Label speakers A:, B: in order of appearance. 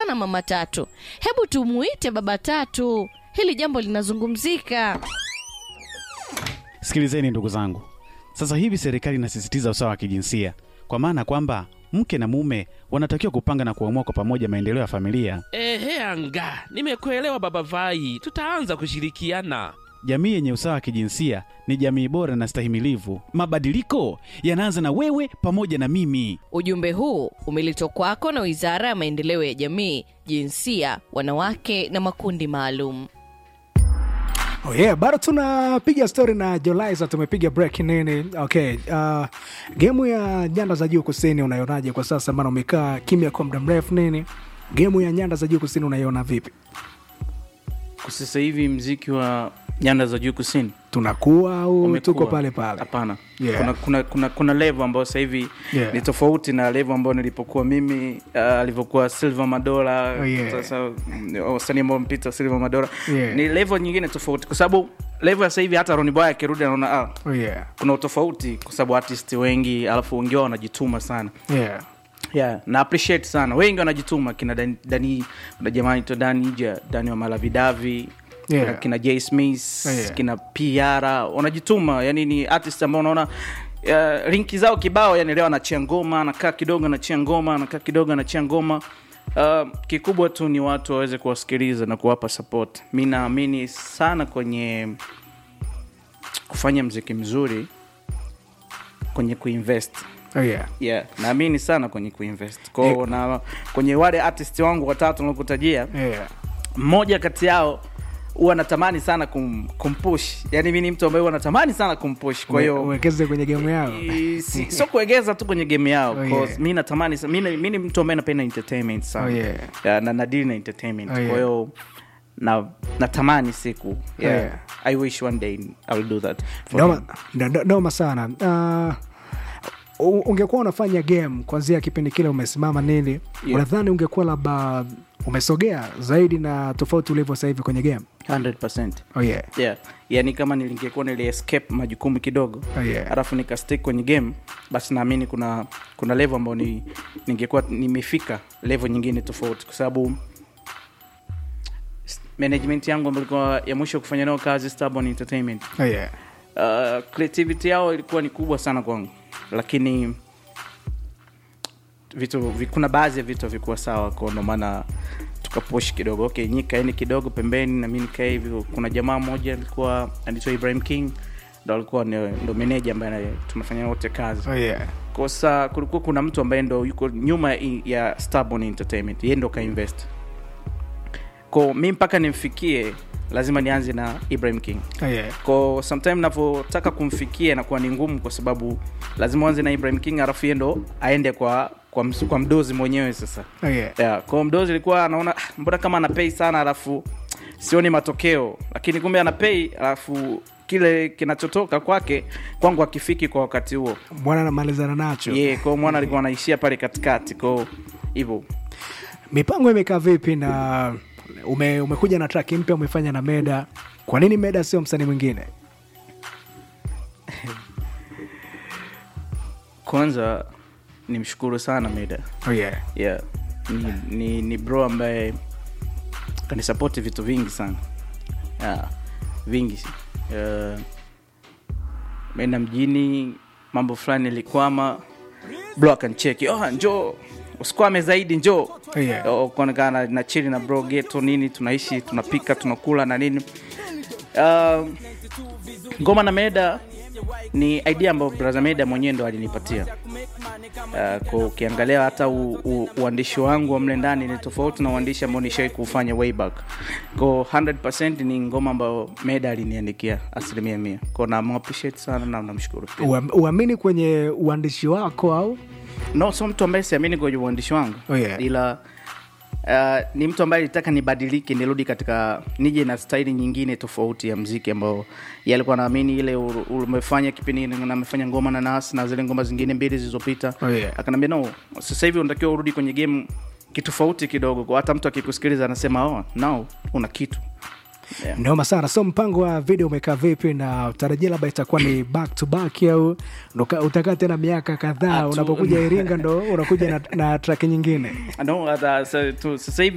A: sana mama Tatu. Hebu tumuite baba Tatu, hili jambo linazungumzika.
B: Sikilizeni ndugu zangu, sasa hivi serikali inasisitiza usawa wa kijinsia, kwa maana kwamba mke na mume wanatakiwa kupanga na kuamua kwa pamoja maendeleo ya familia.
C: Ehe, anga, nimekuelewa baba Vai, tutaanza kushirikiana.
B: Jamii yenye usawa wa kijinsia ni jamii bora na stahimilivu. Mabadiliko yanaanza na wewe pamoja na mimi.
A: Ujumbe huu umeletwa kwako na Wizara ya Maendeleo ya Jamii, Jinsia, Wanawake na Makundi Maalum.
D: Oh yeah, bado tunapiga story na Jolaiza, tumepiga break nini. Okay, uh, gemu ya nyanda za juu kusini unaionaje kwa sasa? Maana umekaa kimya kwa muda mrefu nini. Gemu ya nyanda za juu kusini unaiona vipi?
E: kwa sasa hivi mziki wa nyanda za juu kusini
D: Tunakuwa au
E: umekuwa.
D: tuko pale pale?
E: hapana
D: Yeah.
E: kuna, kuna, kuna, kuna level ambayo sasa hivi
D: Yeah.
E: ni tofauti na level ambayo nilipokuwa mimi uh, alivyokuwa silver madola
D: Oh, yeah.
E: sasa mm, wasanii ambao mpita silver madola
D: Yeah.
E: ni level nyingine tofauti kwa sababu level ya sasa hivi hata Ronny Boy akirudi anaona ah,
D: Oh yeah.
E: kuna utofauti kwa sababu artist wengi alafu wengi wao wanajituma sana
D: Yeah.
E: yeah, na appreciate sana wengi wanajituma kina dani, dani kuna jamaa anaitwa dani ja dani wa malavidavi
D: Yeah.
E: kina, kina j smith
D: Yeah.
E: kina piara wanajituma yani ni artist ambao unaona uh, rinki zao kibao yani leo anachia ngoma anakaa kidogo anachia ngoma anakaa kidogo anachia ngoma uh, kikubwa tu ni watu waweze kuwasikiliza na kuwapa support mi naamini sana kwenye kufanya mziki mzuri kwenye kuinvest
D: Oh yeah.
E: yeah naamini sana kwenye kuinvest kwao na kwenye wale artist wangu watatu nakutajia
D: Yeah.
E: mmoja kati yao huwa natamani sana kum, kumpush yani mi ni mtu ambaye huwa natamani sana kumpush kwa
D: Uwe-
E: hiyo
D: uwekeze kwenye gemu yao.
E: i- si- sio kuegeza tu kwenye game yao
D: Oh,
E: cause
D: yeah.
E: mi natamani sa- mi ni- mi ni mtu ambaye napenda entertainment sana
D: Oh, yeah.
E: yeah, na nadili na entertainment
D: Oh,
E: kwa
D: yeah.
E: hiyo na natamani siku yeah.
D: yeah.
E: i wish one day i'll do that for
D: Noma,
E: him.
D: ndo- ndo- noma sana uh, u- ungekuwa unafanya game kwanzia kipindi kile umesimama nini
E: Yeah.
D: unadhani ungekuwa labda umesogea zaidi na tofauti ulivyo sasa hivi kwenye game
E: 100%
D: oh yeah.
E: yeah yani kama nilingekuwa nili escape majukumu kidogo
D: Oh, yeah.
E: alafu nikastick kwenye game basi naamini kuna kuna level ambayo ni, ningekuwa nimefika level nyingine tofauti kwa sababu s- management yangu ambayo ilikuwa ya mwisho kufanya nao kazi Stubborn entertainment
D: Oh yeah.
E: uh, creativity yao ilikuwa ni kubwa sana kwangu lakini vitu vi- kuna baadhi ya vitu havikuwa sawa kwa ndo maana tukapush kidogo okay nyi kaeni kidogo pembeni na mi nikae hivyo kuna jamaa mmoja alikuwa anaitwa ibrahim king ndo alikuwa ni- ndo meneja ambaye ana- tunafanya wote kazi
D: Oh yeah.
E: kosa kulikuwa kuna mtu ambaye ndo yuko nyuma i- ya Stubborn entertainment yeye ndo kainvest ko mi mpaka nimfikie lazima nianze na ibrahim king
D: Oh yeah.
E: ko sometime navyotaka kumfikia inakuwa ni ngumu kwa sababu lazima uanze na ibrahim king alafu yeye ndo aende kwa kwa, ms- kwa mdozi mwenyewe sasa
D: Oh yeah.
E: yeah, kwa mdozi ilikuwa anaona "Ah, mbona kama anapei sana alafu sioni matokeo lakini kumbe anapei alafu kile kinachotoka kwake kwangu akifiki kwa wakati huo
D: mwana namalizana nacho
E: yeah, kwao mwana alikuwa anaishia pale katikati kwao hivyo
D: mipango imekaa vipi na ume, umekuja na track mpya umefanya na meda kwa nini meda sio msanii mwingine
E: kwanza nimshukuru sana meda
D: oh yeah.
E: yeah. ni, ni, ni bro ambaye kanisapoti vitu vingi sana yeah. vingi uh, meenda mjini mambo fulani ilikwama bro akancheki oh, njoo usikwame zaidi njoo
D: Yeah.
E: Oh, kuonekana na chili na bro geto nini tunaishi tunapika tunakula na nini uh, ngoma na meda ni idea ambayo braza meda mwenyewe ndo alinipatia uh, kwa ukiangalia hata u, u, uandishi wangu wa mle ndani ni tofauti na uandishi ambao nishawai kufanya way back ko 100 ni ngoma ambayo meda aliniandikia asilimia mia ko namappreciate sana na namshukuru pia
D: Uam- uamini kwenye uandishi wako au
E: no sio mtu ambaye siamini kwenye uandishi wangu
D: Oh, yeah.
E: ila uh, ni mtu ambaye alitaka nibadilike nirudi katika nije na staili nyingine tofauti ya mziki ambao ye alikuwa naamini ile u- umefanya kipindi na amefanya ngoma na nas na zile ngoma zingine mbili zilizopita
D: Oh, yeah.
E: akanaambia no sasa hivi unatakiwa urudi kwenye game kitofauti kidogo kwa hata mtu akikusikiliza anasema oh, no una kitu yeah.
D: noma sana so mpango wa video umekaa vipi na utarajia labda itakuwa ni back to back au ndo ka- utakaa tena miaka kadhaa
E: Atu-
D: unapokuja iringa ndo unakuja na, na track nyingine
E: no, hata sa- tu- sasa hivi